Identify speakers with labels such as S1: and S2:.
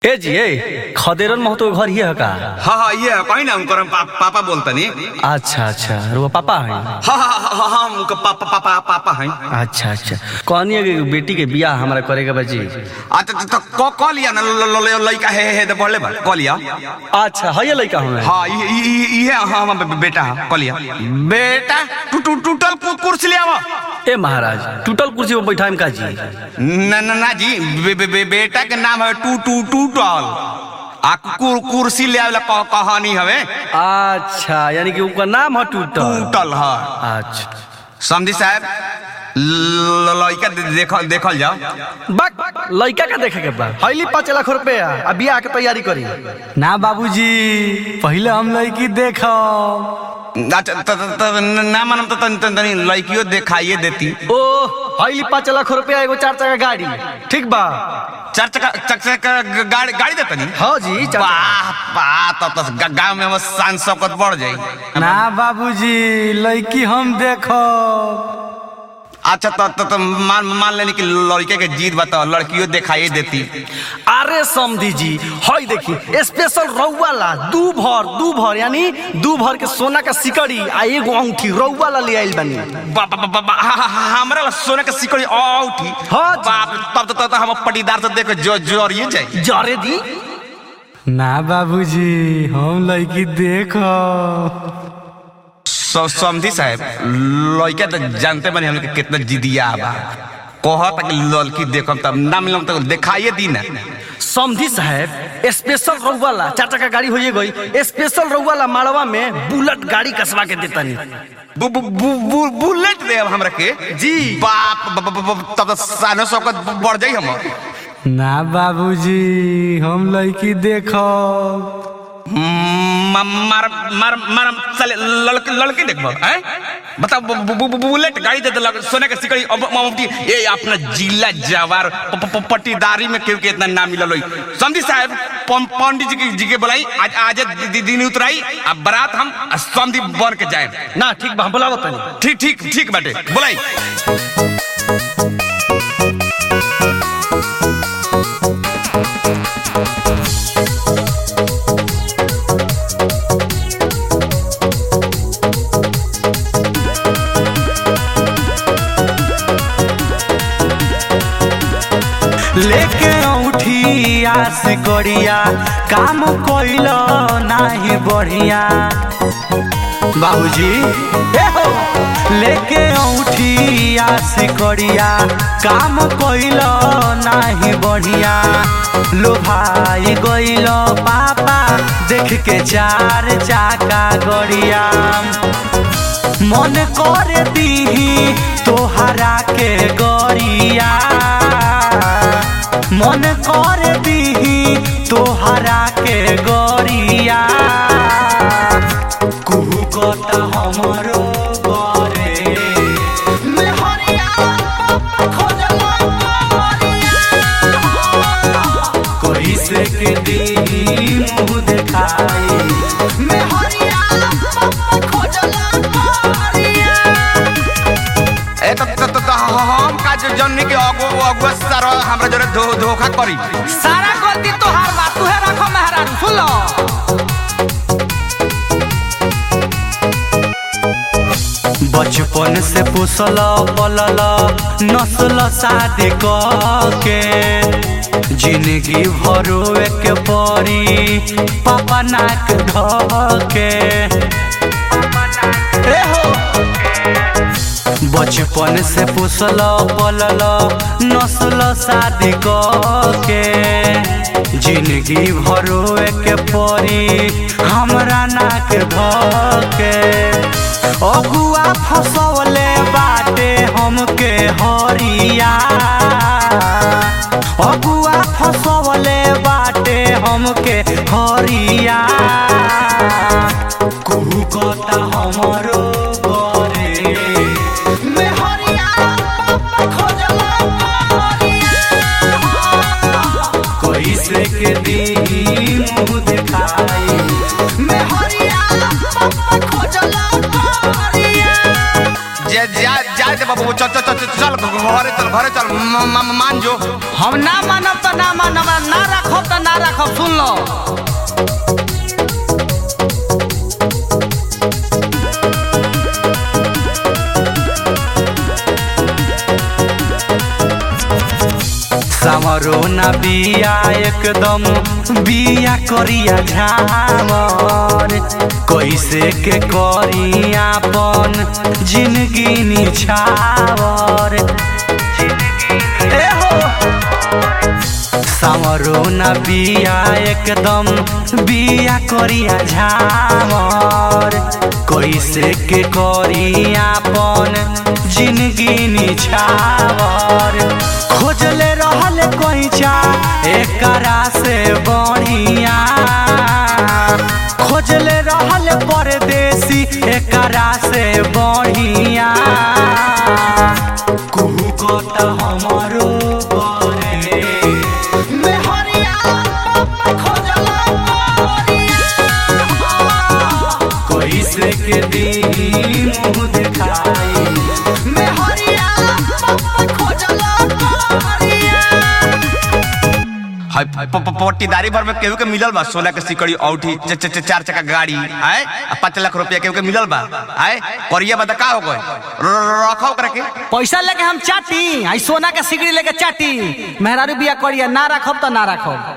S1: ए जी ए खदेरन महतो के घर ही है का
S2: हाँ हाँ ये है कहीं ना उनकर पा, पापा बोलता नहीं
S1: अच्छा अच्छा रुआ पापा है
S2: हाँ हाँ हाँ हाँ उनका पापा पापा पापा हैं
S1: अच्छा अच्छा कहनी कि बेटी के बियाह हमरा करे के बची
S2: अच्छा तो क क लिया ना ल- ल- ल- लड़का है है तो बोले बा क लिया
S1: अच्छा है ये लड़का हमें
S2: हाँ ये ये ये हाँ हाँ बे- बेटा है क लिया बेटा टू टू टूटल कु- कुर्सी ले आवा
S1: ए महाराज टूटल कुर्सी पर बैठा का जी
S2: ना ना ना जी बे, बे, बे, बेटा के नाम है टू टू टूटल आ कुर, कुर्सी ले आवेला कह, कहानी हवे
S1: अच्छा यानी कि उनका नाम है टूटल
S2: टूटल है
S1: अच्छा
S2: समझी साहब ल- लड़का दे- देखल देखल जाओ
S1: बक लड़का का देखे के बा हईली पाँच लाख रुपया अब बियाह के तैयारी करी ना बाबूजी पहले हम लड़की देखो
S2: अच्छा त- त- त- ना मानम तो तनी तनी तनी लड़कियों दिखाइए देती
S1: ओ हईली पाँच लाख रुपया एगो चार चक्का गाड़ी ठीक बा
S2: चार चक्का चक चक्का ग- गाड़ी गाड़ी देता नहीं
S1: हाँ जी चार चक्का।
S2: वाह वाह तब तो ग- गाँव में हमर शान शौकत बढ़ जाई
S1: ना बाबूजी लड़की हम देखो
S2: अच्छा तो, तो, तो मान मान लेनी कि लड़के के जीत बताओ लड़कियों दिखाइए देती
S1: अरे समधी जी हई देखी स्पेशल रउवाला दू भर दू भर यानी दू भर के सोना का सिकड़ी आ एगो अंगूठी रउवाला ले आइल बानी
S2: बा- बा- बा- बा- हा- हा- हा- हमरा ला सोने के सिकड़ी औठी
S1: हाँ जी।
S2: बाप रे, तब तो, तो, तो हम पटीदार से देख जो जोरिए जाए
S1: जरे दी
S3: ना बाबूजी हम लड़की देखो
S2: स- समझी साहब लड़का तो जानते बने हम लोग के कितना जिदिया बा कहत कि लड़की देखम तब ना मिलम तो दिखाइए दी ना
S1: समधी साहब स्पेशल रउवाला चार चक्का गाड़ी होइए गई स्पेशल रउवाला माड़वा में बुलेट गाड़ी कसवा के देतानी
S2: बु, बु, बु, बु, बुलेट दे हमरा के
S1: जी।
S2: बाप ब- ब- ब- तब तो सानो शौकत बढ़ जाई हम
S3: ना बाबूजी हम लड़की देखो
S2: म- मार मार मार चले लड़के लड़के देखबो हैं बताओ बु, बु, बु, बु, बुलेट गाड़ी दे देलक सोने के सिकड़ी अब ममती ये अपना जिला जवार प- प- प- पट्टीदारी में केहू के इतना नाम मिलल होई समझी साहब पं- पंडित जी के जी के बुलाई आज आज दि- दिन उतराई अब बारात हम समझी बन के जाए
S1: ना ठीक बा हम बोलावो तनी
S2: ठीक ठीक ठीक बाटे बुलाई
S3: लेके औठी आस करिया काम कोइल नाही बढ़िया बाबूजी ए हो लेके औठी आस करिया काम कोइल नाही बढ़िया लो भाई गइल पापा देख के चार चाका गड़िया मन कर दीही तोहरा के गरिया मन कर दीही तोहरा के गरिया कुहू कता हमरो करे कैसे के दीही मुँह देखाई
S2: ए त त- त- त- हम का जो जन्नी के अगो अगुआ सर हमरा जरे धो धोखा करी
S4: सारा गलती तोहार बा तुहे रखो मेहरारू सुन लो
S3: बचपन से पोसल पलल नस्ल शादी के जिंदगी भरो एक परी पापा नाक ढके ए हो बचपन से पोसल पलल नस्ल शादी के जिंदगी भरो एक परी हमरा नाक धके अगुआ फसवले बाटे हमके हरिया अगुआ फसवले बाटे हमके हरिया कुहू कता हमरो करे कैसे के दी मुँह दिखाई
S2: जे जा जा दे बाबू चल चल चल चल घरे चल घरे चल म- म- मान जो
S4: हम ना मानब तो ना मानब आ ना रखब तो ना रखब सुन लो
S3: सामरो न बिया एकदम बिया करिया झामर कैसे के करी आपन जिंदगी निछावर ए हो सामरो न बिया एकदम बिया करिया झामर कैसे के करी आपन जिंदगी निछावर खोजले रहल कोइचा एकरा से बढ़िया खोजले रहल परदेसी एकरा से बढ़िया कुहू को त हमरो करे कैसे के दी मुँह दिखाई
S2: हाय प- प- पट्टीदारी भर में केहू के मिलल बा सोना के सिकड़ी औठी च- च- च- चार चक्का गाड़ी आए आ पाँच लाख रुपया केहू के मिलल बा आए करिया बता का हो गए र- र- रखो ओकरा के
S4: पैसा लेके हम चाटी आई सोना के सिगड़ी लेके चाटी मेहरारू बिया करिया ना रखब तो ना रखब